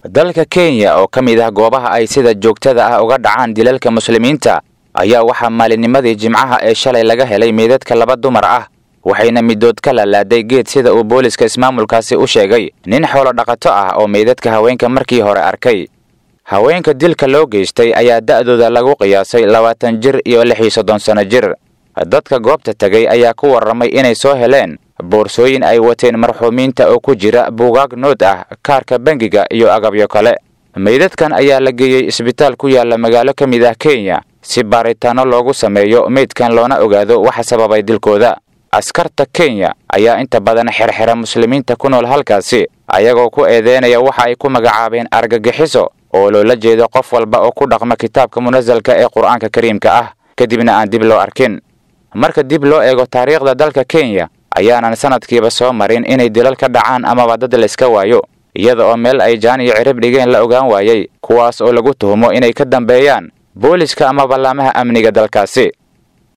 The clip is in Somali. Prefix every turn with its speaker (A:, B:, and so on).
A: dalka kenya oo ka mid ah goobaha ay sida joogtada ah uga dhacaan dilalka muslimiinta ayaa waxaa maalinnimadii jimcaha ee shalay laga helay meydadka laba dumar ah waxayna midood ka lalaaday geed sida uu booliska ismaamulkaasi u sheegay nin xoolo dhaqato ah oo meydadka haweenka markii hore arkay haweenka dilka loo geystay ayaa da'dooda lagu qiyaasay labaatan jir iyo lix iyo soddon sanno jir dadka goobta tegay ayaa ku warramay inay soo heleen boorsooyin ay wateen marxuumiinta oo ku jira buugaag nood ah kaarka bangiga iyo agabyo kale meydadkan ayaa la geeyey isbitaal ku yaalla magaalo ka mid ah kenya si baaritaanno loogu sameeyo meydkan loona ogaado waxa sababay dilkooda askarta kenya ayaa inta badan xerxera muslimiinta ku nool halkaasi ayagoo ku eedeynaya waxa ay ku magacaabeen argagixiso oo loola jeedo qof walba oo ku dhaqma kitaabka munasalka ee qur-aanka kariimka ah kadibna aan dib loo arkin marka dib loo eego taariikhda dalka kenya ayaanan sanadkiiba soo marin inay dilal ka dhacaan amaba dad layska waayo iyada oo meel ay jaan iyo cirib dhigeen la ogaan waayey kuwaas oo lagu tuhumo inay ka dambeeyaan booliska ama ballaamaha amniga dalkaasi